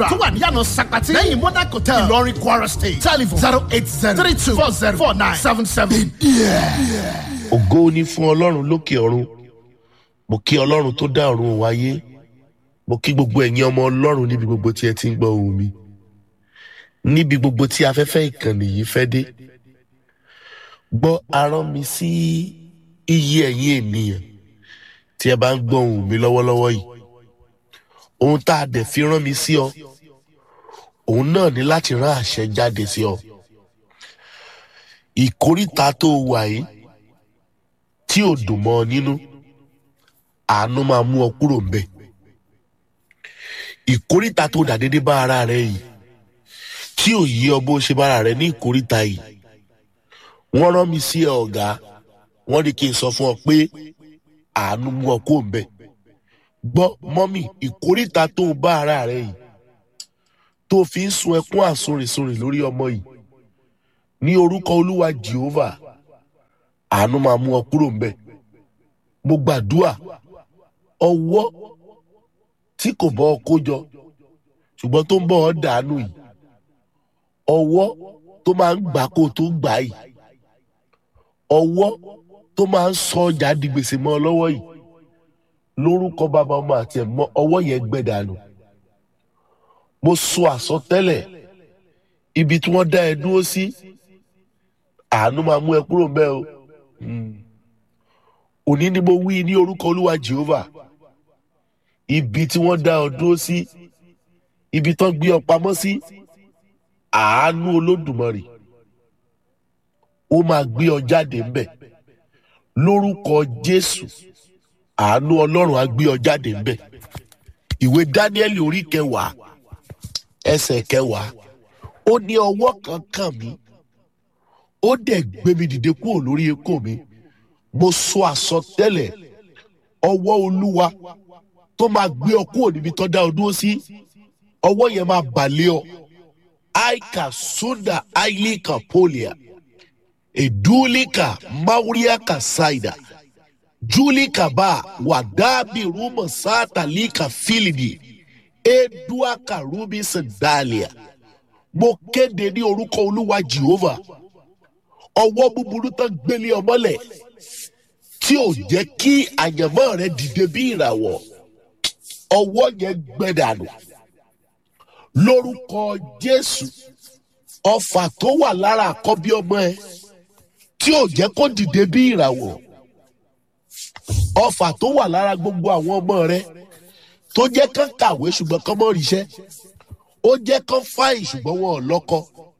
tó wà níyànà Sakpati lẹ́yìn Modern Hotel Ìlọrin Kwara State telephone zero eight zero three two four zero four nine seven seven. ògo ni fún ọlọ́run lókè ọ̀run mo kí ọlọ́run tó dá ọ̀run òun ayé mo kí gbogbo ẹ̀yin ọmọ ọlọ́run níbi gbogbo tí ẹ ti ń gbọ́ ohùn mi níbi gbogbo tí afẹ́fẹ́ ìkànnì yìí fẹ́ dé gbọ́ arán mi sí iye ẹ̀yin ènìyàn tí ẹ bá ń gbọ́ ohùn mi lọ́wọ́lọ́wọ́ yìí ohun tá a dẹ̀ fi rán mi sí ọ òun náà ní láti rán àṣẹ jáde sí ọ ìkóríta tó wà yìí tí ò dùn mọ́ ọ nínú àánú máa mú ọ kúrò ń bẹ̀ ìkóríta tó dà déédéé bá ara rẹ yìí tí ò yí ọ bó ṣe bá ara rẹ ní ìkóríta yìí wọ́n rán mi sí ẹ ọ̀gá wọ́n ní kí n sọ fún ọ pé àánú mú ọ kúrò ń bẹ̀ gbọ́ mọ́mì ìkóríta tó bá ara rẹ yìí tó fi ń sun ẹkún àsorísorí lórí ọmọ yìí ní orúkọ olúwa Jehovah àánú máa mú ọ kúrò ńbẹ̀ mo gbàdúà ọwọ́ tí kò bọ́ ọ kó jọ ṣùgbọ́n tó ń bọ̀ ọ́ dànù yìí ọwọ́ tó máa ń gbà kó tó gbà yìí ọwọ́ tó máa ń sọ ọjà di gbèsè mọ́ ọ lọ́wọ́ yìí lórúkọ bàbá ọmọ àti ẹ̀mọ́ ọwọ́ yẹn gbẹ dànù mo sọ àsọtẹ́lẹ̀ ibi tí wọ́n dá ẹ dúró sí àánú máa mú ẹ kúrò ńbẹ̀ o òní ni mo wí ní orúkọ olúwa Jehovah ibi tí wọ́n dá ọ dúró sí ibi tán gbé ọ pamọ́ sí àánú olódùmarè ó máa gbé ọ jáde ńbẹ̀ lórúkọ Jésù àánú Ọlọ́run á gbé ọ jáde ńbẹ̀ ìwé Dáníẹ́lì orí kẹwàá ẹsẹ̀ kẹwàá ó ní ọwọ́ kan kàn mí ó dẹ̀ gbé mi dìde kúrò lórí ekó mi mo sọ àsọtẹ́lẹ̀ ọwọ́ olúwa tó máa gbé ọ kúrò níbi tó dá ọ dúró sí ọwọ́ yẹn máa bàlẹ́ ọ aika sunda ailika polia edulika mauriaka saida julika ba wadabi ruma satalika filidi eduaka rubi sandalia mo kéde ní orúkọ olúwa Jehovah ọwọ́ búburú tán gbélé ọmọlẹ̀ tí ò jẹ́ kí àyànmọ́ rẹ dìde bí ìràwọ̀ ọwọ́ yẹn gbẹdànù lórúkọ Jésù ọfà tó wà lára àkọ́bí ọmọ ẹ tí ò jẹ́ kó dìde bí ìràwọ̀ ọfà tó wà lára gbogbo àwọn ọmọ rẹ tó jẹ́ kán kàwé ṣùgbọ́n kán mọ́ ríṣẹ́ ó jẹ́ kán fáyìn ṣùgbọ́n wọn ò lọ́kọ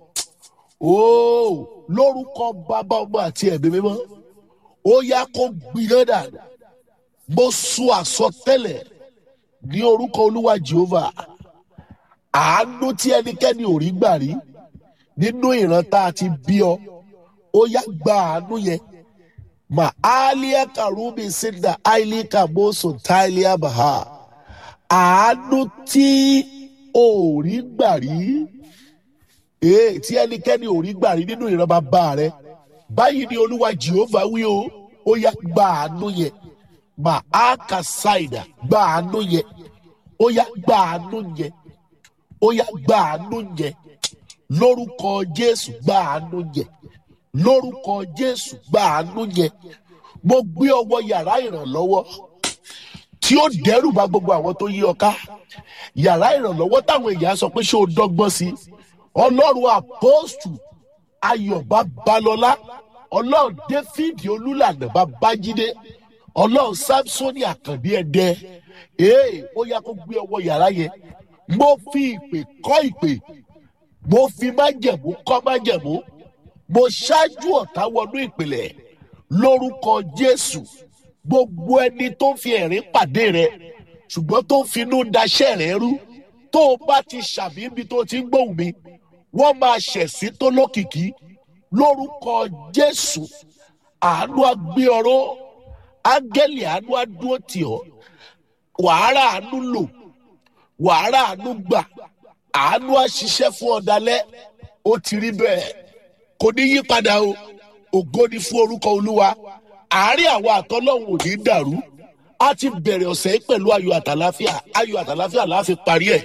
ooo lórúkọ bàbá ọmọ àti ẹ̀mí mímọ́ ó yá kó gbiná dànù mo sọ àsọtẹ́lẹ̀ ní orúkọ olúwa Jehovah àánú tí ẹnikẹ́ni ò rí gbà rí nínú ìran tá a ti bí ọ ó yá gba àánú yẹn mà áálíà kàrúbì sínda áìlíkà mọ́sùn táìlíà bàhà àánú tí ò rí gbà rí ee tí ẹnikẹ́ni ò rí gbà rí nínú ìran bàbá rẹ báyìí ni olúwa Jehovah wí o ó yá gba àánú yẹn mà á kà ṣáìdà gba àánú yẹn ó yá gba àánú yẹn ó yá gba àánú yẹn lórúkọ Jésù gba àánú yẹn lórúkọ Jésù gba àánú yẹn mo gbé ọwọ́ yàrá ìrànlọ́wọ́ tí ó dẹ́rù bá gbogbo àwọn tó yí ọ ká yàrá ìrànlọ́wọ́ táwọn èèyàn sọ pé ṣé o dọ́gbọ́n sí ọlọ́run àpọ́stù ayọ̀ babalọ́lá ọlọ́run david olúlànà babájídé ọlọ́run samsoni àkàndé ẹ̀dẹ́ ee ó yá kó gbé ọwọ́ yàrá yẹn mo fi ìpè kọ́ ìpè mo fi májẹ̀mú kọ́ májẹ̀mú mo ṣáájú ọ̀tá wọnú ìpìlẹ̀ lórúkọ jésù gbogbo ẹni tó fi ẹ̀rín pàdé rẹ ṣùgbọ́n tó ń finú daṣẹ́ rẹ rú tó o bá ti ṣàmì ibi tó ti ń gbóhùn mi wọ́n máa ṣẹ̀sí tó lókìkí lórúkọ jésù àánú agbé ọ̀rọ̀ áńgẹ́lì àánú adúró tì ọ́ wàhálà àánú lò wàhálà àánú gbà àánú àṣiṣẹ́ fún ọ̀dàlẹ̀ ó ti rí bẹ́ẹ̀ kò ní yí padà o ògo ni fún orúkọ olúwa àárín àwọn àtọ́lọ́hún ò ní dàrú a ti bẹ̀rẹ̀ ọ̀sẹ̀ yìí pẹ̀lú ayọ̀ àtàláfíà ayọ̀ àtàláfíà la fi parí ẹ̀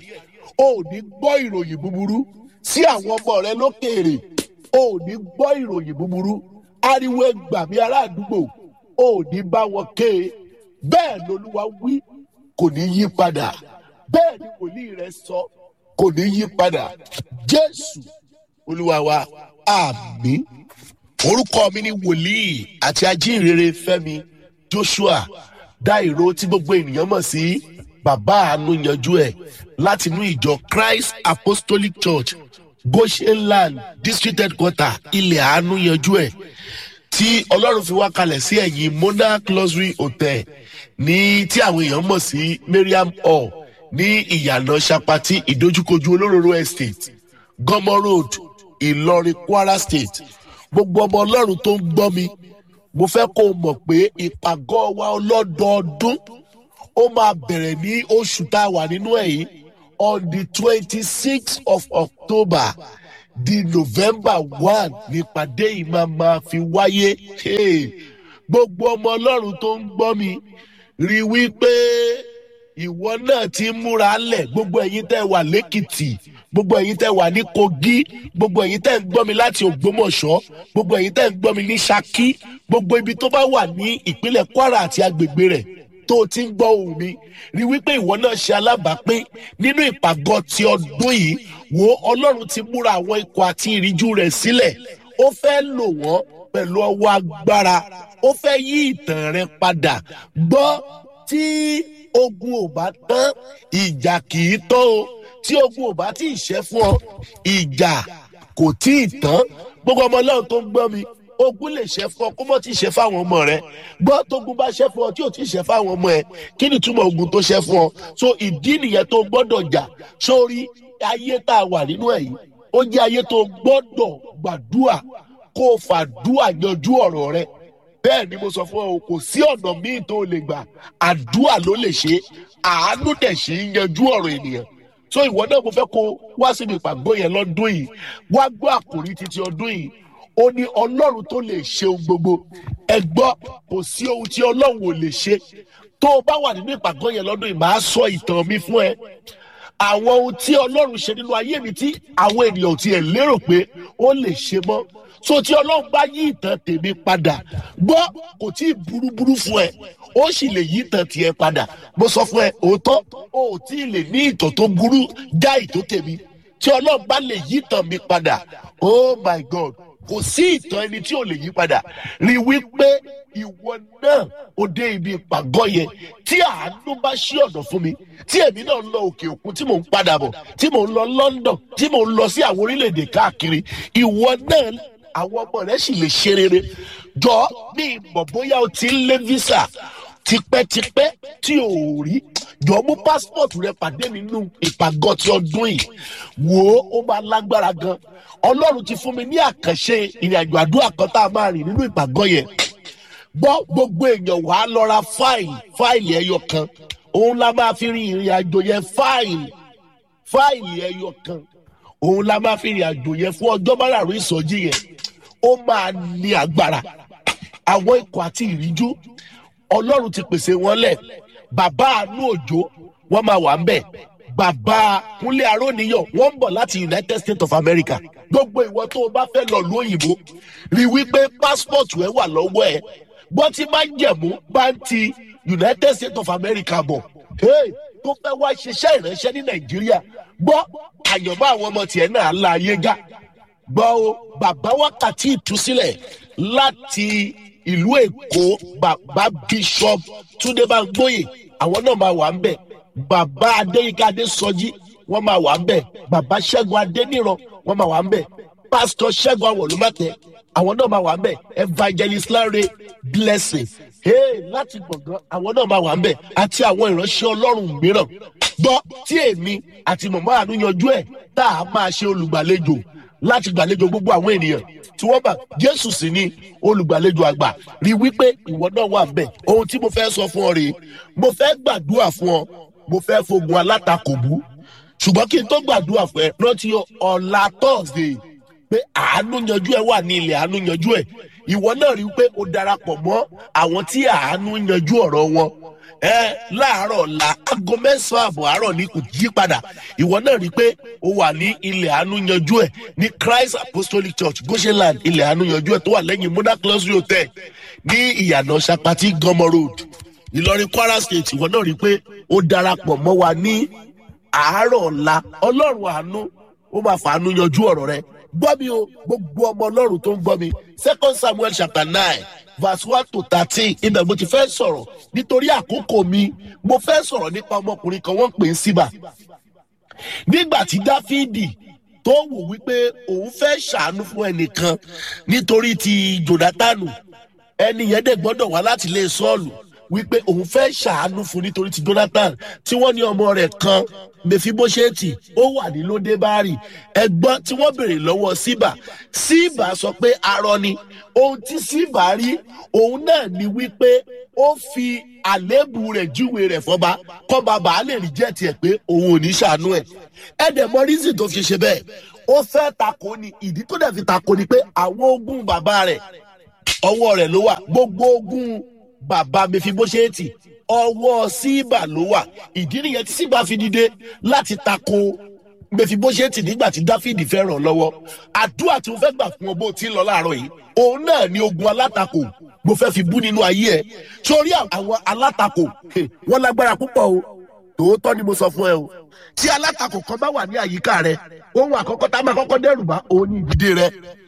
o ò ní gbọ́ ìròyìn búburú sí àwọn ọmọ rẹ lókèèrè o ò ní gbọ́ ìròyìn búburú ariwo ẹgbàmí ará àdúgbò o ò ní bá wọn ké e bẹ́ẹ̀ lolúwa wí kò ní yí padà bẹ́ẹ̀ ni wòlíì rẹ sọ kò ní yí padà jésù olúwa wa àmì orúkọ mi ni wòlíì àti ajínrere fẹ́mi joshua dáìró tí gbogbo ènìyàn mọ̀ sí bàbá àánú yanjú ẹ̀ láti inú ìjọ christ apostolic church goshenland district headquarter ilẹ̀ àánú yanjú ẹ̀ tí ọlọ́run fi wá kalẹ̀ sí ẹ̀yìn monarch luxury hotel ní tí àwọn èèyàn mọ̀ sí mariam hall ní ìyànà sapati ìdójúkojú olóróró estate gọmọ road ìlọrin kwara state gbogbo ọmọ ọlọ́run tó ń gbọ́ mi mo fẹ́ kó o mọ̀ pé ìpàgọ́ wa ọlọ́dọọdún ó máa bẹ̀rẹ̀ ní oṣù tá a wà nínú ẹ̀ yìí on the twenty sixth of october di november one nípàdé yìí máa máa fi wáyé Hey, gbogbo ọmọ ọlọ́run tó ń gbọ́ mi rí i wípé ìwọ náà ti ń múra lẹ̀ gbogbo ẹ̀yin tẹ́ wà lẹ́kìtì gbogbo ẹ̀yin tẹ́ wà ní kogi gbogbo ẹ̀yin tẹ́ ń gbọ́ mi láti ògbómọ̀ṣọ́ gbogbo ẹ̀yin tẹ́ ń gbọ́ mi ní saki gbogbo ibi tó bá wà ní ìpínlẹ̀ kwara àti agbègbè rẹ̀ tó o ti ń gbọ́ ohùn mi rí wípé ìwọ náà ṣe alábàápín nínú ìpàgọ́ ti ọdún yìí wo ọlọ́run ti múra àwọn ikọ̀ àti ìríjú rẹ̀ sílẹ̀ ó fẹ́ lò wọ́n pẹ̀lú ọwọ́ agbára ó fẹ́ yí ìtàn rẹ padà gbọ́ tí ogun ò bá tán ìjà kì í tán o tí ogun ò bá tí ì ṣẹ́ fún ọ ìjà kò tí ì tán gbogbo ọmọ ọlọ́run tó ń gbọ́ mi ogun lè ṣẹ́ fún ọ kó mọ́ tí ì ṣẹ́ fáwọn ọmọ rẹ gbọ́ tógun bá ṣẹ́ fún ọ tí ò tí ì ṣẹ́ fáwọn ọmọ ẹ kí ni túmọ̀ ogun tó ṣẹ́ fún ọ so ìdí nìyẹn tó gbọ́dọ̀ jà sórí ayé tá a wà nínú ẹ̀ yìí ó jẹ́ ayé tó gbọ́dọ̀ gbàdúà kó o fàdúà yanjú ọ̀rọ̀ rẹ bẹ́ẹ̀ ni mo sọ fún ọ kò sí ọ̀nà míì tó lè gbà àdúà ló lè ṣe àánú dẹ̀ ṣe ń yanjú ọ̀rọ̀ ènìyàn so ìwọ náà mo fẹ́ kó wá síbi ìpàgọ́ yẹn lọ́dún yìí wá gbọ́ àkòrí títí ọdún yìí ó ní ọlọ́run tó lè ṣe ohun gbogbo ẹ gbọ́ kò sí ohun tí ọlọ́run ò lè ṣe tó o bá wà nínú ìpàgọ́ yẹn lọ́dún yìí màá sọ ìtàn mi fún ẹ àwọn ohun tí ọlọ́run ṣe nínú ayé mi tí àwọn ènìyàn ò tiẹ̀ lérò pé ó lè ṣe mọ́ so tí ọlọ́run bá yí ìtàn tèmi padà gbọ́ kò tí ì burúburú fún ẹ ó sì lè yí ìtàn tiẹ̀ padà mo sọ fún ẹ òótọ́ o ò tí ì lè ní ìtàn tó burú já ìtò tèmi tí ọlọ́run bá lè yí ìtàn mi padà oh my god kò sí ìtàn ẹni tí ò lè yí padà rí wípé ìwọ náà ó dé ibi ìpàgọ́ yẹn tí àánú bá ṣí ọ̀dọ̀ fún mi tí èmi náà ń lọ òkè òkun tí mò ń padà bọ̀ tí mò ń lọ london tí mò ń lọ sí àwọn orílẹ̀-èdè káàkiri ìwọ náà àwọn ọmọ rẹ sì lè ṣe rere jọ ní ìmọ̀ bóyá o ti ń lé visa tipẹ́tipẹ́ tí o ò rí jọ mú passport rẹ pàdé nínú ìpàgọ́ ti ọdún yìí wò ó ó máa lágbára gan ọlọ́run ti fún mi ní àkànṣe ìrìnàjò àdúrà kan tá a máa rìn nínú ìpàgọ́ yẹn gbọ́ gbogbo èèyàn wà á lọ ra fáìlì fáìlì ẹyọ kan òun la máa fi rin ìrìn àjò yẹn fáìlì fáìlì ẹyọ kan òun la máa fi rìn àjò yẹn fún ọjọ́ márùn-ún ìsọjí yẹn ó máa ní agbára àwọn ikọ̀ àti ìríjú ọlọ́run ti pèsè wọn lẹ̀ bàbá àánú òjò wọ́n máa wà ń bẹ̀ bàbá kúnlé aróníyàn wọ́n ń bọ̀ láti united states of america gbogbo ìwọ tó o bá fẹ́ lọ lu òyìnbó rí wípé passport ẹ wà lọ́wọ́ ẹ bọ́ tí máa ń jẹ̀mú bá ń ti united states of america bọ̀ hey, tó fẹ́ wá ṣiṣẹ́ ìránṣẹ́ ní nàìjíríà gbọ́ àyànmọ́ àwọn ọmọ tiẹ̀ náà la ayé ga gbọ́ o bàbá wákàtí ìtúsílẹ̀ láti ìlú èkó bàbá bishop túnde báńgbóyè àwọn náà máa wà ń bẹ̀ bàbá adéyíká adésọjí wọ́n máa wà ń bẹ̀ bàbá ṣẹ́gun adéníran wọ́n máa wà ń bẹ̀ pásítọ̀ ṣẹ́gun awọ̀lúmọ̀tẹ́ àwọn náà máa wà ń bẹ̀ evangelist láre blessing hey, láti gbọ̀ngàn àwọn náà máa wà ń bẹ̀ àti àwọn ìránṣẹ́ ọlọ́run mìíràn gbọ́ tí èmi àti mọ̀mọ́ àánú yanjú ẹ̀ tá a máa ṣe olùgbàlejò láti gbàlejò gbogbo àwọn ènìyàn tí wọ́n bá jésù sí ní olùgbàlejò àgbà rí wípé ìwọ náà wà bẹ́ẹ̀ ohun tí mo fẹ́ sọ fún ọ rèé mo fẹ́ gbàdúrà fún ọ mo fẹ́ fogun alátakò bú ṣùgbọ́n kí n tó gbàdúrà fún ẹ rántí ọ̀la thursday pé àánú yanjú ẹ wà ní ilẹ̀ àánú yanjú ẹ ìwọ náà rí pé o darapọ̀ mọ́ àwọn tí àánú yanjú ọ̀rọ̀ wọn ẹ láàárọ̀ ọ̀la aago mẹ́sàn-án àbọ̀ àárọ̀ ní kò yí padà ìwọ náà rí i pé o wà ní ilẹ̀ àánú yanjú ẹ̀ ní christ apostolic church goshenland ilẹ̀ àánú yanjú ẹ̀ tó wà lẹ́yìn mona luxury hotel ní ìyànà sapati gọmọ road ìlọrin kwara state ìwọ náà rí i pé ó darapọ̀ mọ́ wa ní àárọ̀ ọ̀la ọlọ́run àánú ó máa fàánú yanjú ọ̀rọ̀ rẹ gbọ́ mi o gbogbo ọmọ ọlọ́run tó ń gbọ́ mi second samuel chapter nine verse one to thirteen ibẹ̀ mo ti fẹ́ sọ̀rọ̀ nítorí àkókò mi mo fẹ́ sọ̀rọ̀ nípa ọmọkùnrin kan wọ́n ń pè é síbà nígbà tí dáfídì tó wò wípé òun fẹ́ ṣàánú fún ẹnìkan nítorí ti jonathan ẹni yẹn dẹ̀ gbọ́dọ̀ wá láti ilé sọ́ọ̀lù wípé òun fẹ́ ṣàánú fún nítorí ti jonathan tí wọ́n ní ọmọ rẹ̀ kan mẹfibóṣẹ́ẹ̀tì ó wà ní lódébárì ẹgbọ́n tí wọ́n béèrè lọ́wọ́ síbà síbà sọ pé arọ ni ohun tí síbà rí òun náà ni wípé ó fi àléébù rẹ̀ júwe rẹ̀ fọba kọba bàá lè rí jẹ́ tiẹ̀ pé òun ò ní ṣàánú ẹ̀ ẹ̀dẹ̀ mọ rízì tó fi ṣe bẹ́ẹ̀ ó fẹ́ tako ni ìdí tó dẹ̀ fi tako ni pé àwọn ogún bàbá rẹ̀ ọwọ́ rẹ̀ ló wà gbogbo ogún bàbá mẹfibóṣẹ́ẹ̀tì ọwọ́ síbà ló wà ìdí nìyẹn tí síbà fi dìde láti tako mẹfibóṣẹ́ẹ̀tì nígbà tí dáfídì fẹ́ ràn lọ́wọ́ àdúrà tí mo fẹ́ gbà fún ọ bó ti ń lọ láàárọ̀ yìí òun náà ni ogun alátakò mo fẹ́ fi bú nínú ayé ẹ sórí àwọn alátakò wọn lágbára púpọ̀ o tòótọ́ ni mo sọ fún ẹ o tí alátakò kan bá wà ní àyíká rẹ ohun àkọ́kọ́ tá a máa kọ́kọ́ dẹ́rù bá òun ní ìdílé rẹ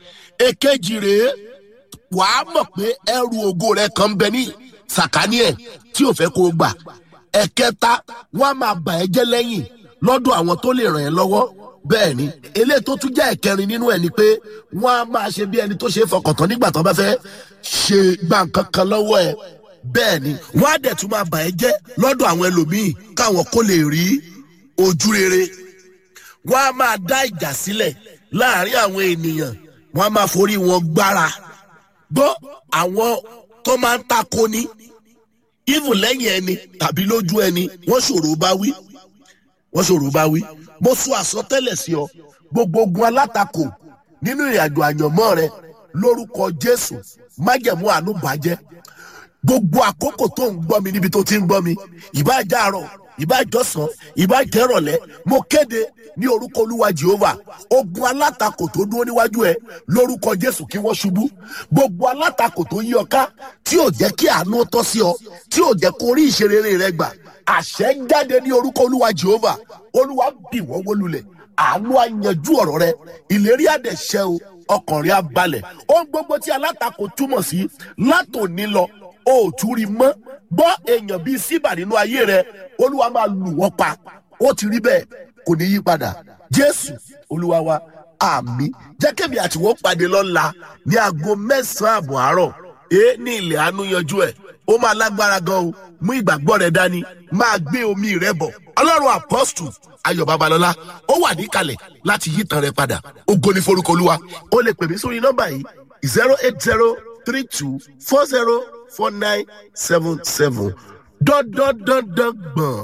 èkejì rèé wàá mọ̀ pé ẹrù ògo rẹ kan bẹ ní sàkání ẹ̀ tí ò fẹ́ kó o gbà ẹ̀kẹta wọ́n á máa bà ẹ́ jẹ́ lẹ́yìn lọ́dọ̀ àwọn tó lè ràn ẹ́ lọ́wọ́ bẹ́ẹ̀ ni eléyìí tó tún jẹ́ ẹ̀kẹrin nínú ẹ̀ ni pé wọ́n á máa ṣe bí ẹni tó ṣe é fọkàntán nígbà tó bá fẹ́ ṣe gbà nǹkan kan lọ́wọ́ ẹ̀ bẹ́ẹ̀ ni wọ́n á dẹ̀ tún máa bà ẹ́ jẹ́ lọ́dọ̀ àwọn ẹlòmíì káwọn kó lè rí ojú rere wọ́n á máa dá ìjà sílẹ̀ láàrin àwọn ènìyàn wọ́n á máa forí wọn gbára gbọ́ àwọn tó máa ń tako ní even lẹ́yìn ẹni tàbí lójú ẹni wọ́n ṣòro bá wí wọ́n ṣòro bá wí mo sọ àsọtẹ́lẹ̀ sí ọ gbogbo ogun alátakò nínú ìrìnàjò àyànmọ́ rẹ lórúkọ jésù májẹ̀mú àánú bàjẹ́ gbogbo àkókò tó ń gbọ́ mi níbi tó ti ń gbọ́ mi ìbájá àárọ̀ ìbájọ́sán ìbájẹ́rọ̀lẹ́ mo kéde ní orúkọ olúwa jehova ogun alátakò tó dúró níwájú ẹ lórúkọ jésù kí wọ́n ṣubú gbogbo alátakò tó yí ọ ká tí ò jẹ́ kí àánú tọ́ sí ọ tí ò jẹ́ kó rí ìṣerere rẹ gbà àṣẹ jáde ní orúkọ olúwa jehova olúwa bì wọ́n wólulẹ̀ àánú àyànjú ọ̀rọ̀ rẹ ìlérí àdẹ̀ṣẹ́ o ọkàn rẹ á balẹ̀ ohun gbogbo tí alátakò túmọ̀ sí látòní lọ o ò tún rí mọ́ gbọ́ èèyàn bíi síbà nínú ayé rẹ olúwa máa lù wọ́n pa ó ti rí bẹ́ẹ̀ kò ní yí padà jésù olúwa wa àmì jẹ́kẹ̀mí àtiwọ́ pàdé lọ́la ní aago mẹ́sàn-án àbọ̀ àárọ̀ èé ní ilẹ̀ àánú yanjú ẹ̀ ó máa lágbára gan o mú ìgbàgbọ́ rẹ dání máa gbé omi rẹ bọ̀ ọlọ́run apọ́stù ayọ̀ babalọ́lá ó wà níkàlẹ̀ láti yí tan rẹ padà ògo ní forúkọ olúwa ó lè pè mí sórí nọ́mbà yìí zero eight zero three two four zero four nine seven seven dọ́dọ́dọ́dọ́ gbọ̀n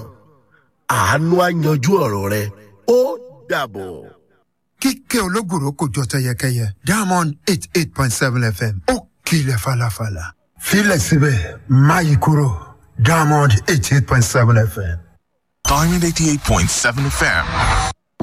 àánú àyanjú ọ̀rọ̀ rẹ ó dàbọ̀. kíkẹ́ ológùrò kò jọ tẹyẹkẹyẹ diamond eight eight point seven fm ó kilẹ̀ falafala filẹ̀ síbẹ̀ máyì kúrò diamond eight eight point seven fm. Diamond 88.7 FM.